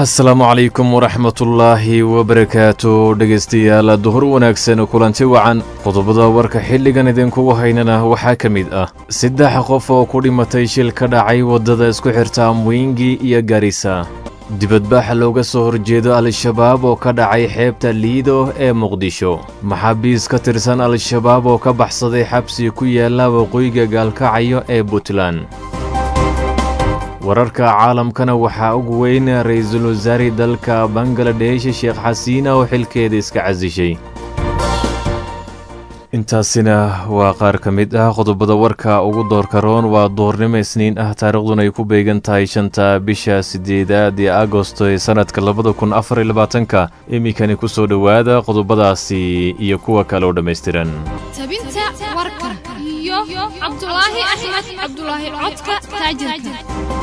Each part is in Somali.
asalaamu calaykum waraxmatullaahi wabarakaatu dhegaystayaal duhur wanaagsan kulanti wacan qodobada warka xilligan idinkugu haynana waxaa ka mid ah saddex qof oo ku dhimatay shil ka dhacay waddada isku xirta mwingi iyo garisa dibadbaxa looga soo horjeedo al-shabaab oo ka dhacay xeebta liido ee muqdisho maxaabiis ka tirsan al-shabaab oo ka baxsaday xabsi ku yaalla waqooyiga gaalkacayo ee puntland wararka caalamkana waxaa ugu weyn ra-iisul wasaare dalka bangaladesh sheekh xasiina oo xilkeeda iska casishay intaasina waa qaar ka mid ah qodobada warka ugu doorka roon waa duhurnimo isniin ah taariikhduna ay ku beegan tahay shanta bisha sideedaad ee agosto ee sannadka labada kun afar iyo labaatanka iminkani ku soo dhowaada qodobadaasi iyo kuwa kale oo dhammaystiran tabinta warka iyo cabdulaahi axmed cabdulaahi codka taajirka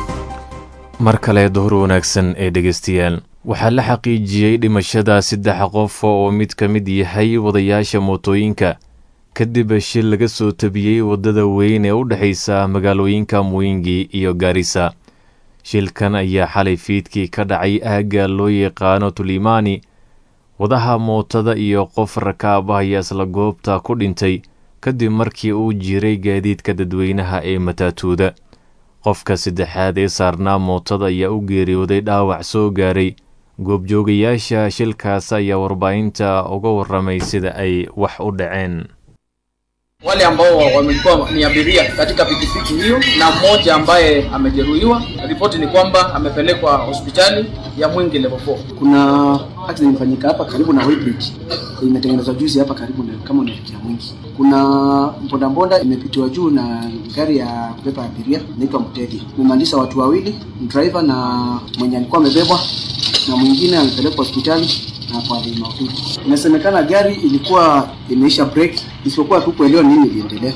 mar kale duhur wanaagsan ee dhegaystayaal waxaa la xaqiijiyey dhimashada saddex qof oo mid ka mid yahay wadayaasha mootooyinka kadib shil laga soo tabiyey waddada weyn ee u dhexaysa magaalooyinka mwingi iyo gaarisa shilkan ayaa xalay fiidkii ka dhacay aagga loo yaqaano tulimaani wadaha mootada iyo qof rakaab ah ayaa isla goobta ku dhintay kadib markii uu jiray gaadiidka dadweynaha ee mataatuuda qofka saddexaad ee saarnaa mootada ayaa u geeriyooday dhaawac soo gaaray goobjoogayaasha shilkaas ayaa warbaahinta uga warramay sida ay wax u dhaceen wale ambao wamekuwa ni abiria katika pikipiki hiyo na mmoja ambaye amejeruhiwa. Ripoti ni kwamba amepelekwa hospitali ya Mwingi level 4. Kuna accident imefanyika hapa karibu na Weighbridge, imetengenezwa juzi hapa karibu na kama unaelekea Mwingi. Kuna mbondambonda imepitiwa juu na gari ya kubeba abiria inaitwa Mtegi, imemaliza watu wawili, driver na mwenye alikuwa amebebwa na mwingine amepelekwa hospitali na kwa hali mahututi. Inasemekana gari ilikuwa imeisha break, isipokuwa hatukuelewa nini iliendelea.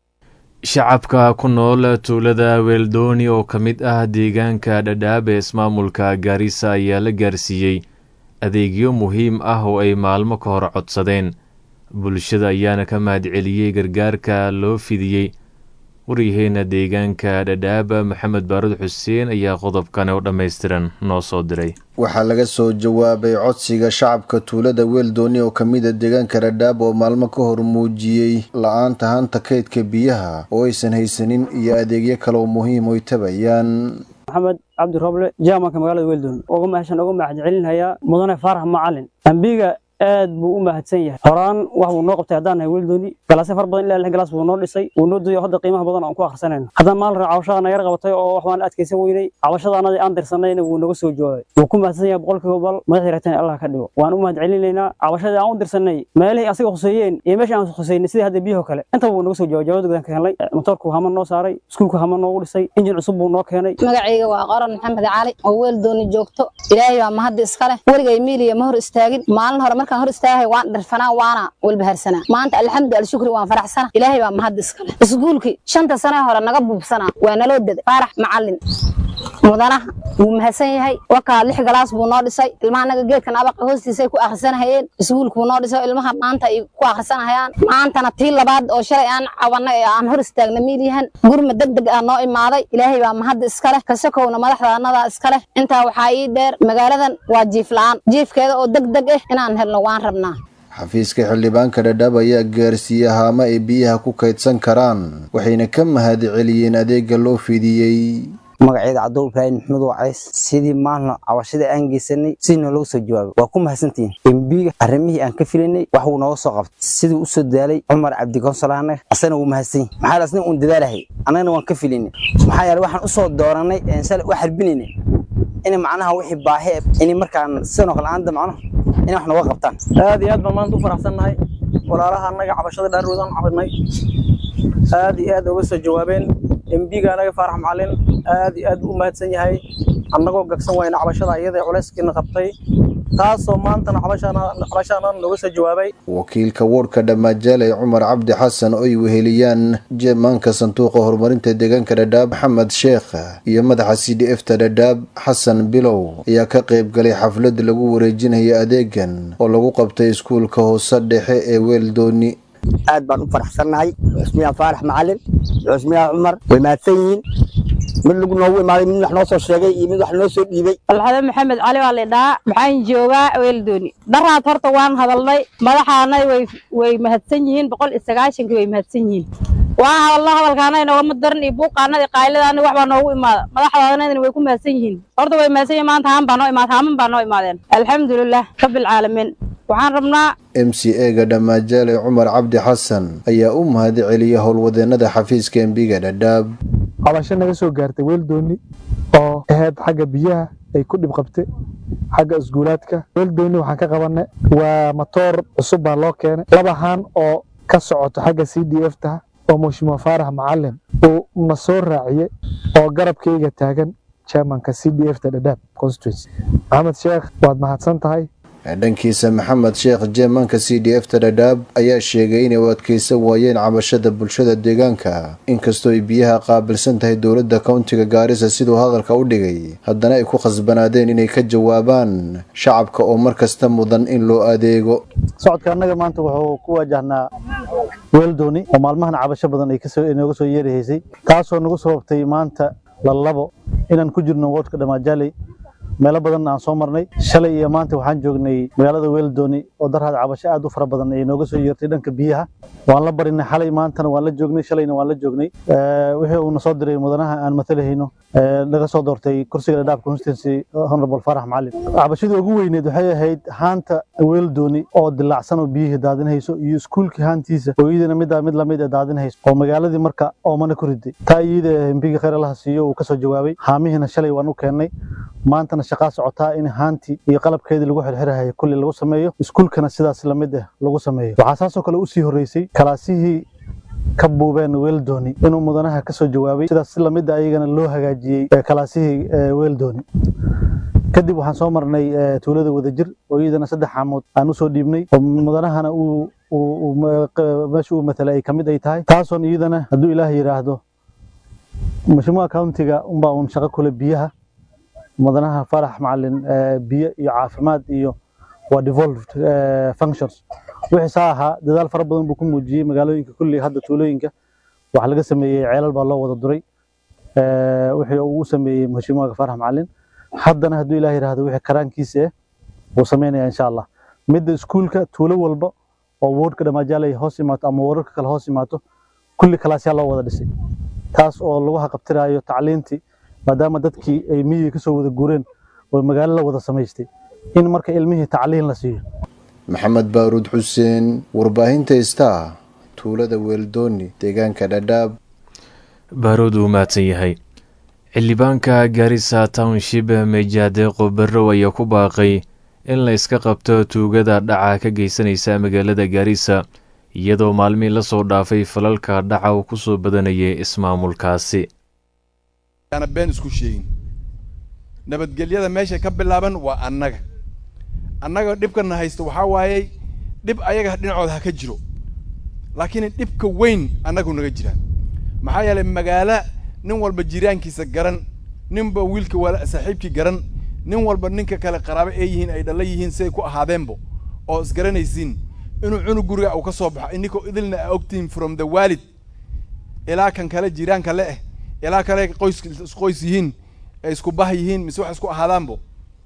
shacabka ku nool tuulada weeldooni oo ka mid ah deegaanka dhadhaab ee ismaamulka gaarisa ayaa la gaarsiiyey adeegyo muhiim ah oo ay maalmo ka hor codsadeen bulshada ayaana ka mahadceliyey gargaarka loo fidiyey waryaheena deegaanka dhadhaab maxamed baarud xuseen ayaa qodobkan oo dhammaystiran noo soo diray waxaa laga soo jawaabay codsiga shacabka tuulada weeldooni oo kamida deegaanka dhadhaab oo maalmo ka hor muujiyey la-aanta hanta kaydka biyaha oo aysan haysanin iyo adeegyo kale oo muhiim oy tabayaan maxamed cabdi roble jamanka magaalada weeldoon uga mahashan uga mahadcelinhayaa mudane faarax macalin ambiga aad buu u mahadsan yahay horaan wax buu noo qabtay haddaan nahay weeldooni galaasyo far badan ilaa lix galaas buu noo dhisay wuu noo duyo hadda qiimaha badan aan ku akhrisanayno haddaan maalin cabashada nagar qabatay oo wax waan adkaysan weynay cabashada anadii aan dirsanayna wuu naga soo jawaabay wuu ku mahadsan yahay boqolkiiba bal madaxii ragtan allah ka dhigo waan u mahadcelinaynaa cabashadii aan u dirsanay meelihii asiga khuseeyeen iyo meeshii aan khuseynay sidii hadda biyaho kale intaba wuu naga soo jawaabay jawaabda gudan ka helnay motoorku hama noo saaray iskuulku hama noogu dhisay injin cusub buu noo keenay magacayga waa qoran maxamed cali oo weeldooni joogto ilaahay baa mahadda iska leh weligay miiliya ma hor istaagin maalin hore markaan hor istaagay waan dharfanaa waana walbaharsanaa maanta alxamdu alshukri waan faraxsana ilaahay baa mahad iskale iskuulkii shanta sane hore naga buubsanaa waa naloo daday faarax macalin mudanaha wuu mahadsan yahay wakaa lix galaas buu noo dhisay ilmaha naga geedkan abaqa hoostiisay ku akhrisanahayeen iskuulkuu noo dhisay ilmaha maanta ay ku akhrisanahayaan maantana tii labaad oo shalay aan cabanay ee aan hor istaagna miilyahan gurma deg deg ah noo imaaday ilaahay baa mahadda iska leh kasakowna madaxda annadaa iska leh intaa waxaa ii dheer magaaladan waa jiif la-aan jiifkeeda oo deg deg ah inaan helno waan rabnaa xafiiska xildhibaanka dhadhaab ayaa gaarsiiyey haamo ay biyaha ku kaydsan karaan waxayna ka mahad celiyeen adeega loo fidiyey magaceeda cabdul ibraahim maxamed wacays sidii maalna cabashadii aan geysanay sidii noologa soo jawaabay waa ku mahadsantihiin embiga arrimihii aan ka filaynay wax wuu nooga soo qabtay sidii u soo daalay cumar cabdi konsolahane asagana wuu mahadsan yahi maxaa asna uun dadaalahay annagana waan ka filaynay maxaa yeele waxaan usoo dooranay shalay u xarbinaynay inay macnaha wixii baahi inay markaan sidan oo kale aanda macnaha inay wax nooga qabtaan aad iyo aad baan maanta u faraxsannahay walaalaha annaga cabashada dhaarwoodaan cabinay aad iyo aad uga soo jawaabeen embiga anaga faarax macalin aad iyo aad u mahadsan yahay annagoo gagsan wayna cabashada iyada culayskiina qabtay taasoo maantana cabashaana nooga soo jawaabay wakiilka woodhka dhamaajaale cumar cabdi xasan oy weheliyaan jeemaanka sanduuqa horumarinta deegaanka dhadhaab maxamed sheekh iyo madaxa c d f ta dhadhaab xasan bilow ayaa ka qayb galay xaflad lagu wareejinaya adeegan oo lagu qabtay iskuulka hoose dhexe ee weeldooni aad baan u faraxsannahay cusmiyaa faarax macalin cusmiyaa cumar way mahadsan yihiin mid lagu noogu imaaday mid wax noo soo sheegay iyo mid wax noo soo dhiibay alxade maxamed cali waa lidhaa maxaan joogaa weeldooni daraad horta waan hadalnay madaxaanay way way mahadsan yihiin boqol iyo sagaashankii way mahadsan yihiin waan hadalno hadalkaanay noogama daran iyo buuqaanada iyo qayladaana wax baa noogu imaada madaxdaanadina way ku mahadsan yihiin horta way mahadsan yihiin maanta haan baa noo imaad haaman baa noo imaadeen alxamdulilah rabbilcaalamiin waxaan rabnaa m c ega dhamaajaale cumar cabdi xasan ayaa u mahad celiyay howlwadeennada xafiiska embiga dhadhaab cabasho naga soo gaartay weeldooni oo ahayd xagga biyaha ay ku dhib qabtay xagga isguulaadka weeldooni waxaan ka qabanay waa matoor cusub baa loo keenay laba haan oo ka socoto xagga c d f ta oo mushima faarax macalin uu na soo raaciyey oo garabkayga taagan chairmanka c d f ta dhadhaab constituency maxamed sheekh waad mahadsan tahay dhankiisa maxamed sheekh jeemanka c d f ta dhadhaab ayaa sheegay inay u adkeysan waayeen cabashada bulshada deegaanka inkastoo ay biyaha qaabilsan tahay dowladda kowntiga gaarisa siduu hadalka u dhigay haddana ay ku khasbanaadeen inay ka jawaabaan shacabka oo mar kasta mudan in loo adeego socodka annaga maanta wuxuu ku waajahnaa weeldooni oo maalmahan cabasho badan ay kasoo inooga soo yeerahaysay taasoo nagu sababtay maanta lalabo inaan ku jirno woodka dhamaajaley meelo badan aan soo marnay shalay iyo maanta waxaan joognay magaalada weeldooni oo daraad cabasho aad u fara badan ay nooga soo yeertay dhanka biyaha waan la barinay xalay maantana waan la joognay shalayna waan la joognay wixii uuna soo diray mudanaha aan matalahayno laga soo doortay kursiga dhadhaab constituency honorable farax macalin cabashadii ugu weyneed waxay ahayd haanta weeldooni oo dilaacsan oo biyihii daadinhayso iyo iskuulkii haantiisa oo iyadana middaa mid lamid ee daadinhayso oo magaaladii marka oomana ku riday taa iyada embiga khayr allaha siiyo uu kasoo jawaabay haamihiina shalay waan u keennay maantana shaqaa socotaa in haantii iyo qalabkeedii lagu xirxirahayo kulli lagu sameeyo iskuulkana sidaas lamid ah lagu sameeyo waxaa saasoo kale usii horreysay kalaasihii ka buubeen weeldooni inuu mudanaha kasoo jawaabay sidaas si lamid a ayagana loo hagaajiyey kalaasihii weeldooni kadib waxaan soo marnay tuulada wadajir oo iyadana saddex xaamood aan usoo dhiibnay oo mudanahana uu meesha uu matalay ay kamid ay tahay taasoon iyadana hadduu ilaah yidhaahdo mashmuuca countiga unbaa uun shaqo kule biyaha mudanaha farax macalin biyo iyo caafimaad iyo waa devolved functions wixii saa ahaa dadaal fara badan buu ku muujiyey magaalooyinka kulli hadda tuulooyinka waxaa laga sameeyey ceelal baa loo wada duray wixii uu u sameeyey mashmuuca farax macalin haddana hadduu ilaah yidhaahdo wixii karaankiisa eh wuu sameynaya insha allah midda iskuulka tuulo walba oo woodhka dhamaajaale hoos imaato ama wararka kale hoos imaato kulli kalaasyaa loo wada dhisay taas oo lagu haqabtiraayo tacliintii maadaama dadkii ay miyiga kasoo wada guureen oo magaalo la wada samaystay in marka ilmihii tacliin la siiyo maxamed baaruud xuseen warbaahinta star tuulada weeldooni deegaanka dhadhaab baaruud uu mahadsan yahay xildhibaanka gaarisa township meejaadeeqo barrow ayaa ku baaqay in la iska qabto tuugada dhaca ka geysanaysa magaalada gaarisa iyadoo maalmihii la soo dhaafay falalka dhaca uu ku soo badanayay ismaamulkaasi ana been isku sheegin nabadgelyada meesha ka bilaaban waa annaga annaga dhibkana haysta waxaa waayey dhib ayaga dhinacooda ha ka jiro laakiin dhibka weyn annagu naga jiraan maxaa yeelay magaalo nin walba jiraankiisa garan ninba wiilka wala saaxiibkii garan nin walba ninka kale qaraabo ee yihiin ay dhalla yihiin siday ku ahaadeenbo oo isgaranaysiin inuu cunug guriga uu ka soo baxo ininkoo idilna a ogtihin from the waalid ilaa kan kale jiraanka le eh ilaa kale qoys isqoys yihiin ay isku bah yihiin mise wax isku ahaadaanbo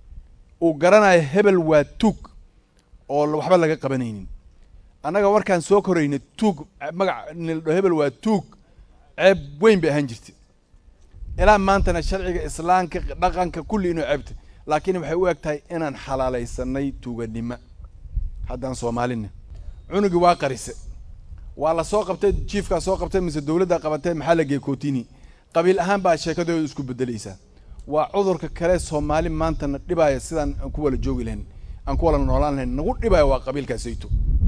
uu garanayo hebel waa tuug oo waxba laga qabanaynin annaga markaan soo korayna tuug magac nildho hebel waa tuug ceeb weyn bay ahaan jirtay ilaa maantana sharciga islaamka dhaqanka kulli inuu ceebtay laakiin waxay u eg tahay inaan xalaalaysanay tuuganimo haddaan soomaalina cunugii waa qarise waa la soo qabtay jiifkaa soo qabtay mise dowladdaa qabatay maxaa la geeyey kootini qabiil ahaan baa sheekadooda isku bedelaysaa waa cudurka kale soomaali maantana dhibaya sidaan aan ku wala joogi lahayn aan ku wala noolaan lahayn nagu dhibaya waa qabiilkaasayto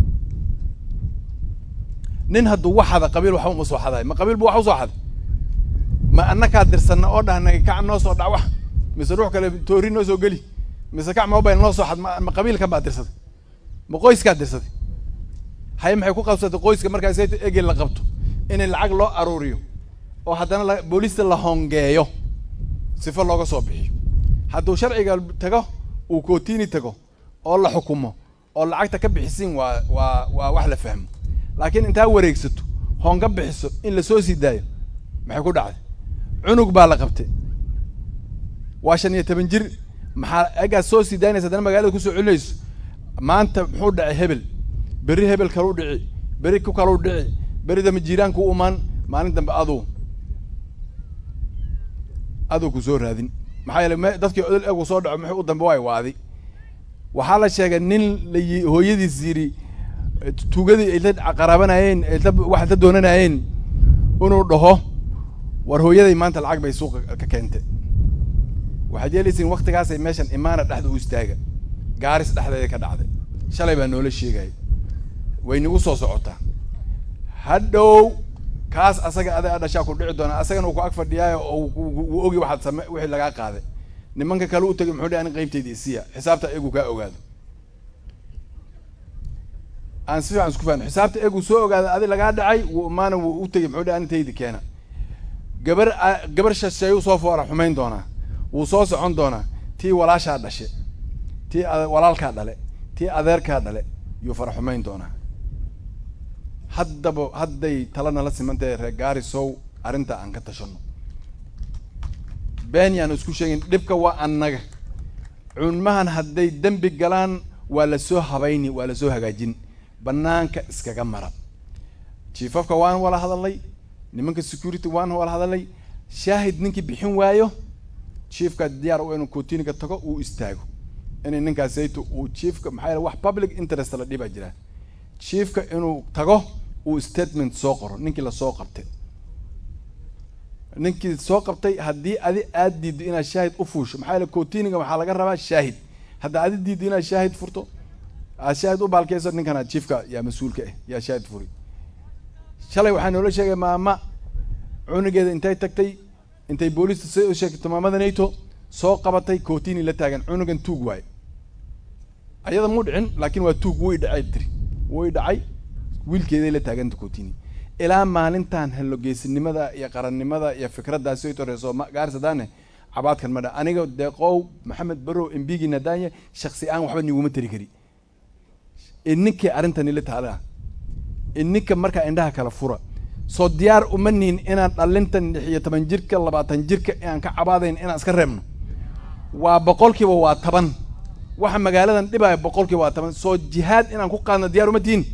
nin hadduu wax hada qabiil waxba uma soo xadahay ma qabiil bu wax usoo xaday ma annakaa dirsanna oo dhahnay kac noo soo dhac wax mise ruux kale toori noo soo geli mise kac mobile noo soo xad ma qabiilkan baa dirsaday ma qoyskaa dirsaday haye maxay ku qabsatay qoyska markaasayto egel la qabto in lacag loo aruuriyo oo haddana booliista la hongeeyo sifo looga soo bixiyo hadduu sharciga tago uu kootini tago oo la xukumo oo lacagta ka bixisiin waa waa waa wax la fahmo laakiin intaa wareegsato honga bixiso in lasoo sii daayo maxay ku dhacday cunug baa la qabtay waa shan iyo toban jir maxaa egaad soo sii daynaysa haddana magaalada kusoo celinayso maanta muxuu dhacay hebel berri hebel kaluu dhici berri ku kaluu dhici berri dambe jiiraanku u imaan maalin dambe aduu aduu ku soo raadin maxaa yeele me dadkii odol egu soo dhaco muxuu u dambe waay waadi waxaa la sheegay nin la yi hooyadiis yidhi tuugadii ay la qaraabanayeen ay la wax la doonanayeen inuu dhaho war hooyaday maanta lacag bay suuqa ka keentay waxaad yeelaysiin waktigaasay meeshan imaana dhexda u istaaga gaaris dhexdeeda ka dhacday shalay baa noola sheegaya way nagu soo socotaa hadhow kaas asaga adaa dhashaa ku dhici doona asagana uu ku ag fadhiyaayo oo uu ogi waxaad same wixii lagaa qaaday nimanka kale u tegay muxuu dhi ani qaybtayda isiya xisaabta eegu kaa ogaado aan si fiican isku fahno xisaabta eegu soo ogaada adi lagaa dhacay wuu imaana wuu u tegay muxuu dhi ani taydi keena gabar gabar shasheeyuu soo foora xumayn doonaa wuu soo socon doonaa tii walaashaa dhashe tii walaalkaa dhale tii adeerkaa dhale yuu fara xumayn doonaa haddaba hadday tala nala simantahay reer gaarisow arrinta aan ka tashano been yaan isku sheegin dhibka waa annaga cunmahan hadday dembi galaan waa lasoo habayni waa lasoo hagaajin banaanka iskaga mara jiifafka waan wala hadalay nimanka security waan wala hadalay shaahid ninkii bixin waayo chiefka diyaar u inuu kotiniga tago uu istaago inay ninkaasayto uu chiefka maxaa yeele wax public interest la dhibaa jira chiefka inuu tago uu statement soo qoro ninkii lasoo qabtay ninkii soo qabtay haddii adi aad diiddo inaad shaahid u fuusho maxaa yeele kotiniga waxaa laga rabaa shaahid hadda adi diiddo inaad shaahid furto aad shaahid u baalkeyso ninkana chiefka yaa mas-uulka ah yaa shaahid furi shalay waxaa noola sheegay maama cunugeeda intay tagtay intay booliista si u sheegtay maamada nato soo qabatay kotini la taagan cunugan tuug waayo ayada muu dhicin laakiin waa tuug way dhacay tiri way dhacay wiilkeeday la taaganta kotini ilaa maalintan halogeesinimada iyo qarannimada iyo fikraddaas soo toreeso gaarsadane cabaadkan ma dha aniga deeqow maxamed barow embigi nadanya shaksi aan waxba niguma tari kari ininkay arrintani la taala ininka markaa indhaha kala fura soo diyaar uma nihin inaan dhalintan lix iyo toban jirka labaatan jirka inaan ka cabaadayn inaan iska reebno waa boqolkiiba waa toban waxa magaaladan dhibaya boqolkiiba waa toban soo jihaad inaan ku qaadno diyaar uma tihin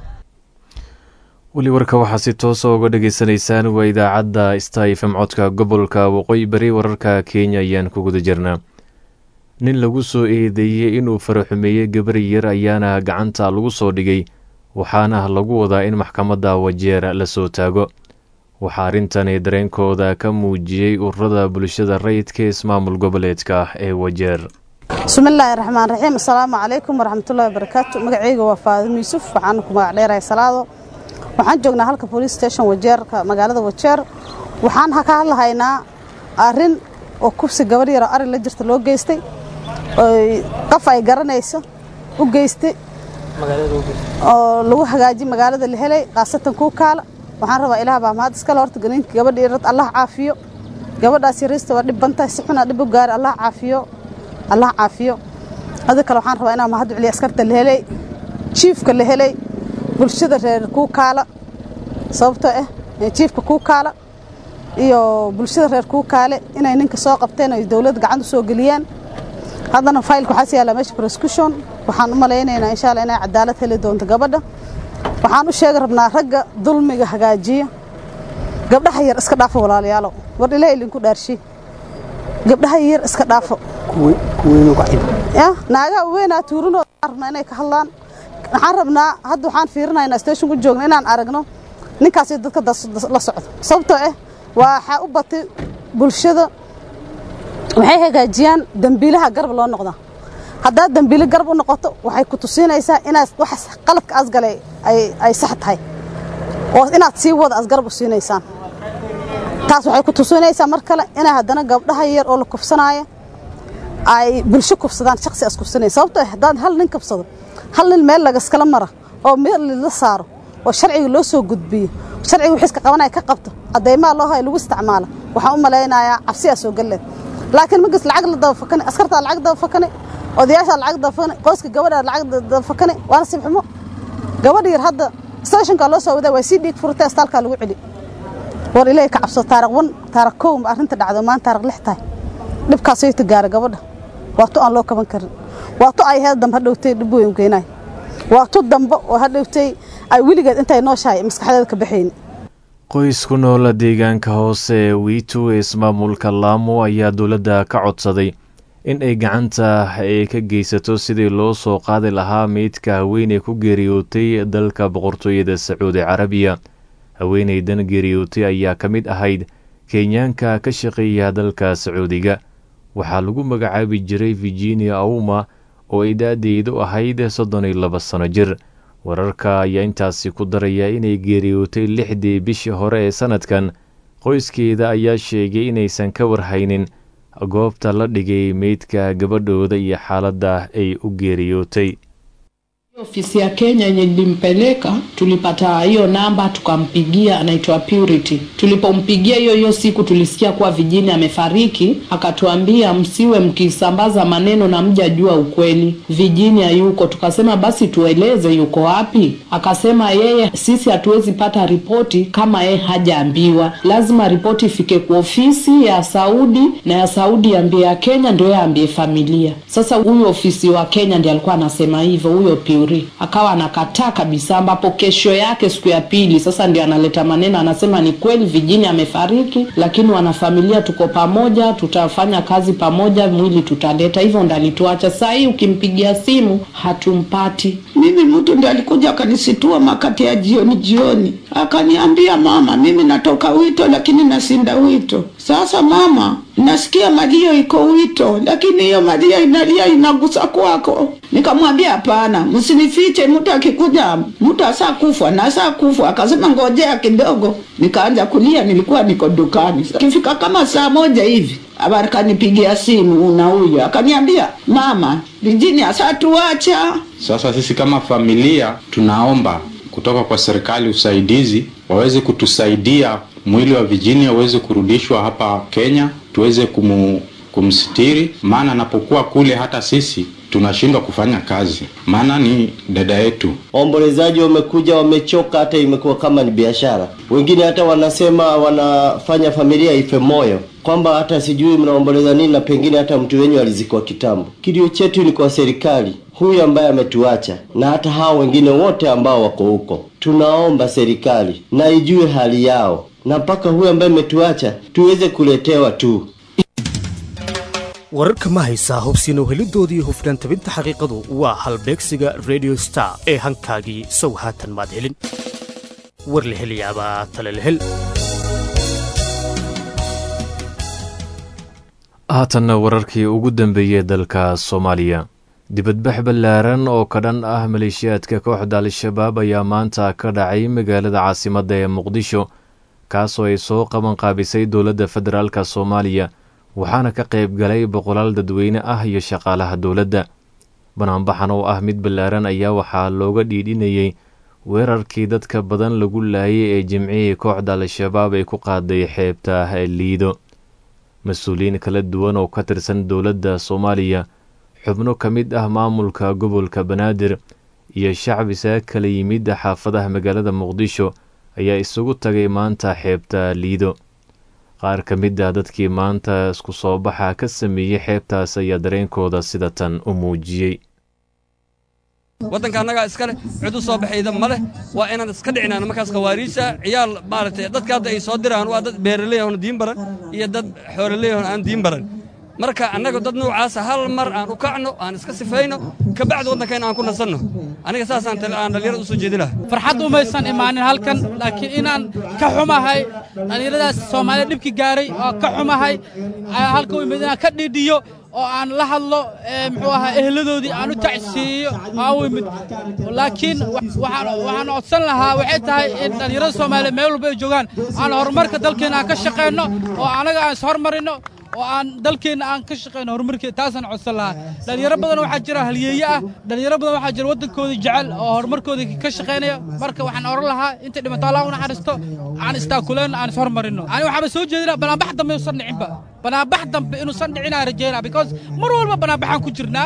weli warka waxaa si toosa uga dhagaysanaysaan waa idaacadda sta f m codka gobolka waqooyi bari wararka kenya ayaan ku guda jirnaa nin lagu soo eedeeyey inuu faraxumeeyey gabar yar ayaana gacanta lagu soo dhigay waxaana lagu wadaa in maxkamadda wajeer la soo taago waxaa arrintani dareenkooda ka muujiyey ururada bulshada rayidka ismaamul goboleedka ee wajeer bismillaahi raxmaan raxiim assalaamu calaykum waraxmatullahi wabarakaatu magacayga waa faadimo yuusuf waxaana ku magac dheerahay salaado waxaan joognaa halka police station wajeerka magaalada wajeer waxaan ka hadlahaynaa arrin oo kubsi gabar yaroo ari la jirta loo geystay qof ay garanayso u geystay oo lagu hagaajiy magaalada la helay khaasatan kuukaala waxaan rabaa ilaah baa mahad iskale horta ganinka gabadha yarad allah caafiyo gabadhaas yariista waa dhib bantahay si xuna dhib u gaari allah caafiyo allah caafiyo hada kale waxaan rabaa inaan mahad celiyo askarta la helay jiifka la helay bulshada reer kuukaala sababtoo ah jiifka kuukaala iyo bulshada reer kuukaale inay ninka soo qabteen ay dowladda gacanta soo geliyaan haddana faylka waxaas yaalla meesha prosecution waxaan u malaynaynaa insha allah inay cadaalad heli doonto gabadha waxaan u sheegi rabnaa ragga dulmiga hagaajiya gabdhaha yar iska dhaafo walaalayaalo war ilaahay idinku dhaarshi gabdhaha yar iska dhaafo ya naagaa weynaa tuurinooda rabnaa inay ka hadlaan waxaan rabnaa hadda waxaan fiirinaynaa station ku joogna inaan aragno ninkaasi dadka la socdo sababtoo ah waxaa u batay bulshada waxay hagaajiyaan dambiilaha garab loo noqdaa haddaad dambiile garab u noqoto waxay ku tusinaysaa inaad wax qaladka asgalay ay sax tahay oo inaad sii wada as garab u siinaysaan taas waxay ku tusinaysaa mar kale inay haddana gabdhaha yar oo la kufsanaayo ay bulsho kufsadaan shaksi as kufsanaya sababtoo ah haddaad hal nin kufsado hal nin meel lagaskala mara oo meel la saaro oo sharciga loo soo gudbiyo sharciga wixiiska qabanaya ka qabto caddaymaha loo hayo lagu isticmaalo waxaan u malaynayaa cabsiyaa soo galleed laakiin markas lacag la daba fakane askartaa lacag daba fakane odayaashaa lacag daba fakane qoyska gabadhaa lacag daba fakane waa nasiib xumo gabadh yar hadda stationka loo soo wadaa waa sii dhiig furtay astaalkaa lagu celi war ilaahay ka cabso taariq wan taariq kow ma arrinta dhacdo maanta taariq lix tahay dhibkaasay ta gaara gabadha waa tu aan loo kaban karin waa tu ay heed dambe hadhowtay dhib weyn keenay waa tu dambe oo hadhowtay ay weligeed intay nooshahay maskaxdeeda ka baxayni qoys ku noola deegaanka hoose ee wiito ee ismaamulka laamo ayaa dowladda ka codsaday in ay gacanta ay ka geysato sidii loo soo qaadi lahaa meydka haweeney ku geeriyootay dalka boqortooyada sacuudi carabiya haweeneydan geeriyootay ayaa ka mid ahayd kenyaanka ka shaqeeya dalka sacuudiga waxaa lagu magacaabi jiray virginia auma oo ay da-deedu ahayd soddon iyo laba sano jir wararka ayaa intaasi ku daraya inay geeriyootay lixdii bishii hore ee sanadkan qoyskeeda ayaa sheegay inaysan ka warhaynin goobta la dhigay meydka gabadhooda iyo xaaladda ay u geeriyootay Ofisi ya Kenya yenye nilimpeleka tulipata hiyo namba tukampigia, anaitwa Purity. Tulipompigia hiyo hiyo siku tulisikia kuwa Vijini amefariki, akatuambia msiwe mkisambaza maneno na mjajua ukweli, Vijini hayuko. Tukasema basi tueleze yuko wapi. Akasema yeye, sisi hatuwezi pata ripoti kama yeye hajaambiwa, lazima ripoti ifike kwa ofisi ya Saudi na ya Saudi iambie ya Kenya, ndio yeye aambie familia. Sasa huyo ofisi wa Kenya ndiye alikuwa anasema hivyo, huyo Purity akawa anakataa kabisa, ambapo kesho yake siku ya pili sasa ndio analeta maneno, anasema ni kweli Vijini amefariki, lakini wanafamilia tuko pamoja, tutafanya kazi pamoja, mwili tutaleta. Hivyo ndo alituacha. Saa hii ukimpigia simu hatumpati. Mimi mtu ndiye alikuja akanisitua makati ya jioni jioni, akaniambia mama, mimi natoka wito lakini nasinda wito. Sasa mama, nasikia malio iko wito, lakini hiyo malio inalia inagusa kwako. Nikamwambia hapana, msinifiche, mtu akikuja mtu asa kufa na asa kufa. Akasema ngojea kidogo, nikaanza kulia, nilikuwa niko dukani. Kifika kama saa moja hivi akanipigia simu na huyo akaniambia, mama, Vijini asatuacha. Sasa sisi kama familia tunaomba kutoka kwa serikali usaidizi, waweze kutusaidia mwili wa Virginia uweze kurudishwa hapa Kenya, tuweze kumu, kumsitiri, maana anapokuwa kule hata sisi tunashindwa kufanya kazi, maana ni dada yetu. Waombolezaji wamekuja wamechoka, hata imekuwa kama ni biashara. Wengine hata wanasema wanafanya familia ife moyo, kwamba hata sijui mnaomboleza nini, na pengine hata mtu wenyu alizikwa kitambo. Kilio chetu ni kwa serikali huyu ambaye ametuacha na hata hao wengine wote ambao wako huko, tunaomba serikali na ijue hali yao, na mpaka huyu ambaye ametuacha tuweze kuletewa tu wararka ma haysaa hubsiina uhelidoodii hufnaan tabinta xaqiiqadu waa halbeegsiga radio star ee hankaagii sow haatan maad helin war la helayaabaa tale la hel haatanna wararkii ugu dambeeyey dalka soomaaliya dibadbax ballaaran oo ka dhan ah maleeshiyaadka kooxda al-shabaab ayaa maanta ka dhacay magaalada caasimadda ee muqdisho kaasoo ay soo qabanqaabisay dowladda federaalka soomaaliya waxaana ka qayb galay boqolaal dadweyne ah iyo shaqaalaha dowladda banaanbaxan oo ah mid ballaaran ayaa waxaa looga dhiidhinayey weerarkii dadka badan lagu laayay ee jimcihii kooxda al-shabaab ay ku qaaday xeebta liido mas-uuliyiin kala duwan oo ka tirsan dowladda soomaaliya xubno ka mid ah maamulka gobolka banaadir iyo shacbi saa kala yimid xaafadaha magaalada muqdisho ayaa isugu tagay maanta xeebta liido qaar ka mid ah dadkii maanta isku soo baxa ka sameeyey xeebtaas ayaa dareenkooda sida tan u muujiyey waddanka annagaa iska leh cid u soo baxayda ma leh waa inaan iska dhicinaan markaas khawaariijta ciyaal maaragtay dadka hadda ay soo diraan waa dad beeraley oon diin baran iyo dad xoololey oon aan diin baran marka annaga dad nuucaasa hal mar aan u kacno aan iska sifayno ka bacdi waddankayna aan ku nasanno aniga saasaan aan dhallinyarada u soo jeedi lahaa farxad umaysan imaanin halkan laakiin inaan ka xumahay dhallinyaradaas soomaaliya dhibki gaaray oo ka xumahay halka u imid inaan ka dhidhiyo oo aan la hadlo muxuu ahaa ehladoodii aan u tacsiiyo aan u imid laakiin waxaan codsan lahaa waxay tahay in dhallinyarada soomaaliya meel walba ay joogaan aan horumarka dalkeena aan ka shaqayno oo anaga aan ishormarino oo aan dalkeenna aan ka shaqayno horumarkeeda taasaan codsan lahaa dhallinyaro badan waxaa jira halyeeye ah dhallinyaro badan waxaa jira waddankooda jecel oo horumarkooda ka shaqaynaya marka waxaan oran lahaa intay dhimato allah u naxariisto aan istaakuleen aan ishormarino ani waxaaba soo jeedinaa banaanbax dambe inuusan dhicinba banaanbax dambe inuusan dhicinaa rajeynaa because mar walba banaanbaxaan ku jirnaa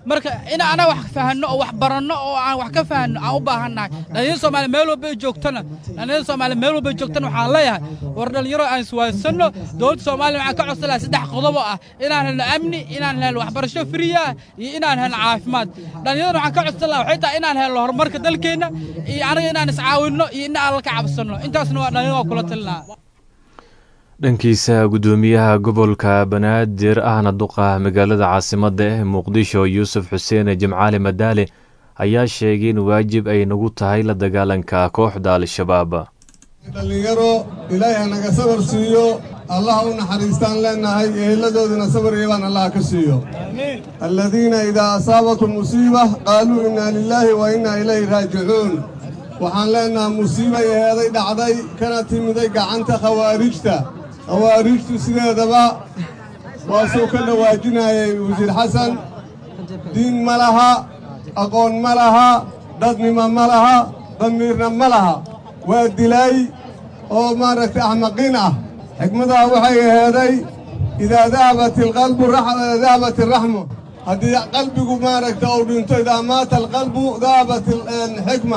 marka in anaga wax fahanno oo wax baranno oo aan wax ka fahanno aan u baahannahay dhalinyarada soomaaliya meel walba ay joogtana dhalinyarada soomaaliya meel walba ay joogtana waxaan leeyahay war dhalinyaro aan iswaadsanno dowladda soomaaliya waxaan ka codsan lahaa saddex qodob oo ah inaan helno amni inaan helno waxbarasho friya ah iyo inaan helno caafimaad dhallinyarada waxaan ka codsan lahaa waxay tahay inaan helno horumarka dalkeenna iyo anaga inaan iscaawinno iyo in aan la ka cabsanno intaasna waa dhalinyarada waa kula talinaa dhankiisa guddoomiyaha gobolka banaadir ahna duqa magaalada caasimadda ee muqdisho yuusuf xuseen jimcaali madaale ayaa sheegay in waajib ay nagu tahay la dagaalanka kooxda al-shabaab dhallinyaro ilaahay hanaga sabar siiyo allaha u naxariistaan leennahay ehelladooodana sabar iibaan allaha ka siiyo alladiina idaa asaabatum musiiba qaaluu innaa lilaahi wa innaa ilayhi raajicuun waxaan leennaha musiibay eheeday dhacday kana timiday gacanta khawaarijta khawaarijtu sideedaba waa suu ka dhawaajinayay wasiir xasan diin ma laha aqoon ma laha dadnimo ma laha damiirna ma laha waa dilay oo maaragtay axmaqiin ah xikmadaha waxay aheeday idaa dahabat alqalbu dahabat alraxmu haddii qalbigu maaragta uu dhinto idaa maata alqalbu dahabat alxikma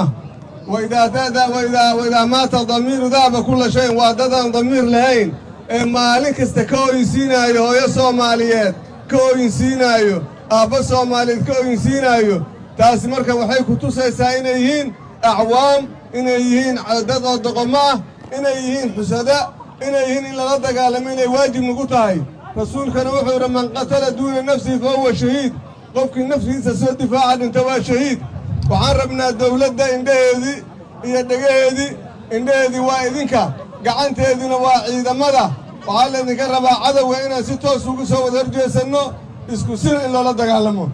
waidaa maata damiiru dahaba kulla shayin waa dadaan damiir lahayn ee maalin kasta ka oyinsiinaayo hooyo soomaaliyeed ka oyinsiinaayo aabba soomaaliyeed ka oyinsiinaayo taasi marka waxay ku tusaysaa inay yihiin acwaam inay yihiin dad oo doqomo ah inay yihiin xusada inay yihiin in lala dagaalamo inay waajib nagu tahay rasuulkana wuxuu yidhi man qatala duuna nafsihi fa huwa shahiid qofkii naftiisa soo difaaca dhinta waa shahiid waxaan rabnaa dawladda indhaheedii iyo dhegaheedii indhaheedii waa idinka gacanteediina waa ciidamada waxaa laydinka rabaa cadowga inaan si toos ugu soo wada horjeesanno isku sir in loola dagaalamo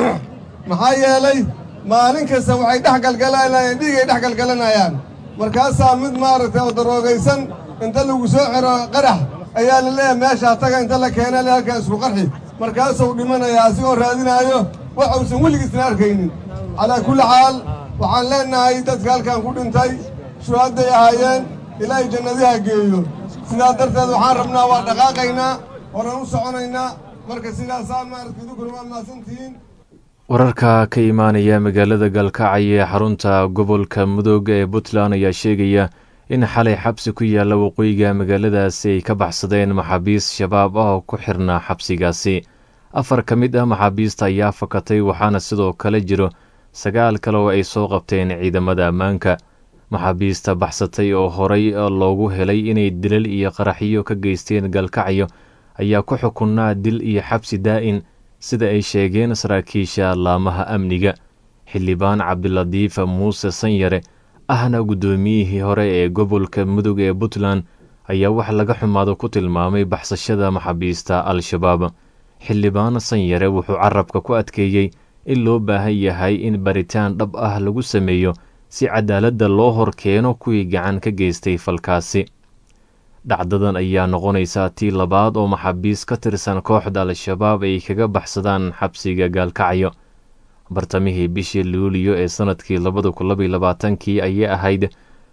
maxaa yeelay maalin kasta waxay dhex galgalanayaan dhiigay dhex galgalanayaan markaasaa mid maaragtay oo daroogaysan inta lagu soo xiro qarax ayaa la leeyahay meeshaa taga inta la keena le halkaa isku qarxi markaasuu dhimanayaa asigoo raadinaayo wax uusan weligiisna arkaynin calaa kulli xaal waxaan leennahay dadka halkan ku dhintay shuhadday ahaayeen ilaahay jannadiha geeyo sidaa darteed waxaan rabnaa waa dhaqaaqaynaa horan u soconaynaa marka sidaasaa maaragtay idinkuna waa mahadsantihiin wararka ka imaanaya magaalada galkacyo ee xarunta gobolka mudooga ee puntland ayaa sheegaya in xalay xabsi ku yaalla waqooyiga magaaladaasi ay ka baxsadeen maxaabiis shabaab ah oo ku xirnaa xabsigaasi afar ka mid ah maxaabiista ayaa fakatay waxaana sidoo kale jiro sagaal kale oo ay soo qabteen ciidamada ammaanka maxaabiista baxsatay oo horay loogu helay inay dilal iyo qaraxyo ka geysteen galkacyo ayaa ku xukunnaa dil iyo xabsi daa'in sida ay sheegeen saraakiisha laamaha amniga xildhibaan cabdiladiif muuse sanyare ahna guddoomiyihii hore ee gobolka mudug ee puntland ayaa wax laga xumaado ku tilmaamay baxsashada maxaabiista al-shabaab xildhibaan sanyare wuxuu carabka ku adkeeyey in loo baahan yahay in baritaan dhab ah lagu sameeyo si cadaaladda loo hor keeno kuwii gacan ka geystay falkaasi dhacdadan ayaa noqonaysaa tii labaad oo maxaabiis ka tirsan kooxda al-shabaab ay kaga baxsadaan xabsiga gaalkacyo bartamihii bishii luuliyo ee sannadkii labada kun labaiy labaatankii ayay ahayd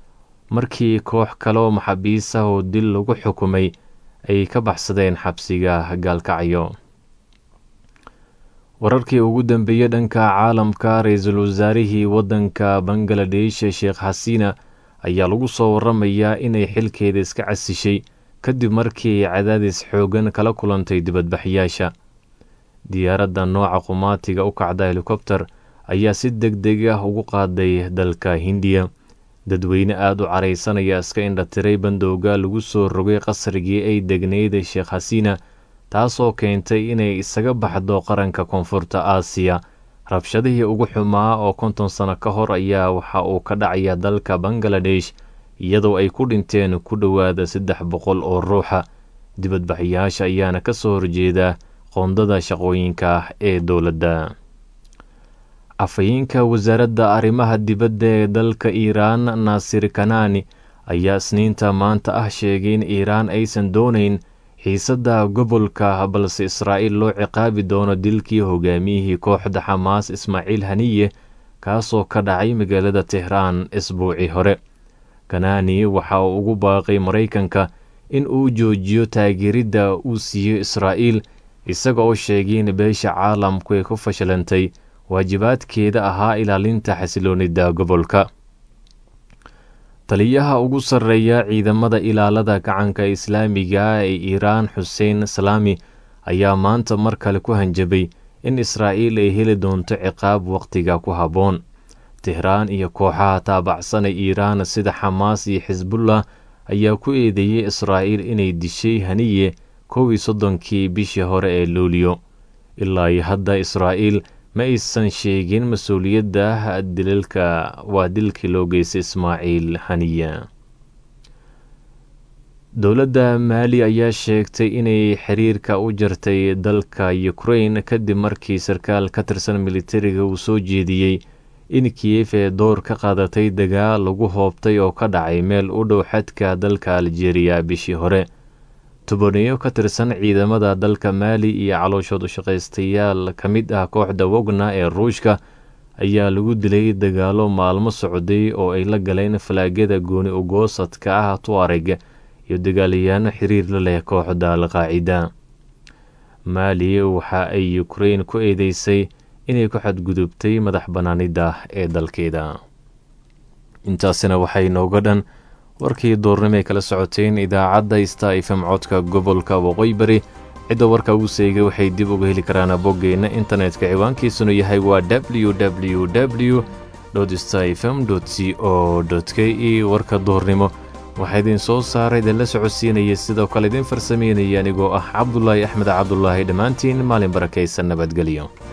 markii koox kale oo maxaabiis ah oo dil lagu xukumay ay ka baxsadeen xabsiga gaalkacyo wararkii ugu dambeeyey dhanka caalamka ra-iisul wasaarihii waddanka bangaladesh sheekh xasiina ayaa lagu soo waramayaa inay xilkeeda iska casishay kadib markii ay cadaadis xoogan kala kulantay dibadbaxyaasha diyaaradda nooca qumaatiga u kacda helikobter ayaa si deg deg ah ugu qaaday dalka hindiya dadweyne aada u caraysanaya iska indhatiray bandowga lagu soo rogay qasrigii ay degnayd sheekh xasiina taasoo keentay inay isaga baxdo qaranka koonfurta aasiya rabshadihii ugu xumaa oo konton sano ka hor ayaa waxa uu ka dhacaya dalka bangaladesh iyadoo ay ku dhinteen ku dhowaada saddex boqol oo ruuxa dibadbaxyaasha ayaana ka soo horjeeda qoondada shaqooyinka ee dowladda afhayeenka wasaaradda arrimaha dibadda ee dalka iiraan naasir kanani ayaa isniinta maanta ah sheegay in iiraan aysan doonayn xiisadda gobolka balse israa'iil loo ciqaabi doono dilkii hogaamiyihii kooxda xamaas ismaaciil haniye kaasoo ka dhacay magaalada tehraan isbuucii hore kanani waxa uu ugu baaqay maraykanka in uu joojiyo taageeridda uu siiyo israa'iil isaga oo sheegay in beesha caalamku ay ku fashilantay waajibaadkeeda ahaa ilaalinta xasiloonida gobolka taliyaha ugu sarreeya ciidamada ilaalada gacanka islaamiga ee iiraan xuseen salaami ayaa maanta mar kale ku hanjabay in israa'iil ay heli doonto ciqaab wakhtiga ku habboon tehraan iyo kooxaha taabacsan ee iiraan sida xamaas iyo xisbullah ayaa ku eedeeyey israa'iil inay dishay haniye kow iyo soddonkii bishii hore ee luuliyo ilaa iyo hadda israa'iil ma aysan sheegin mas-uuliyadda dilalka waa dilkii loo geystay ismaaciil haniya dowladda maali ayaa sheegtay inay xiriirka u jartay dalka ukrain kadib markii sarkaal ka tirsan militariga uu soo jeediyey in kiyef ee door ka qaadatay dagaal lagu hoobtay oo ka dhacay meel u dhow xadka dalka aljeeriya bishii hore tobaniyo ka tirsan ciidamada dalka maali iyo calooshood ushaqaystayaal ka mid ah kooxda wogna ee ruushka ayaa lagu dilay dagaalo maalmo socday oo ay la galeen falaagyada gooni ugoosadka ah tuareg iyo dagaalayaano xiriir la leh kooxda alqaacida maali waxa ay ukrain ku eedeysay inay ku xadgudubtay madax bannaanida ee dalkeeda intaasina waxay nooga dhan warkii duurnimo ay kala socoteen idaacadda sta fm codka gobolka waqooyi bari cidda warka ugu seegay waxay dib uga heli karaan boggeenna internetka ciwaankiisunu yahay waa w w w sta fm c o k e warka duurnimo waxaa idin soo saaray idinla socodsiinaya sidoo kale idin farsameynaya anigoo ah cabdulaahi axmed cabdulaahi dhammaantiin maalin barakaysan nabadgelyo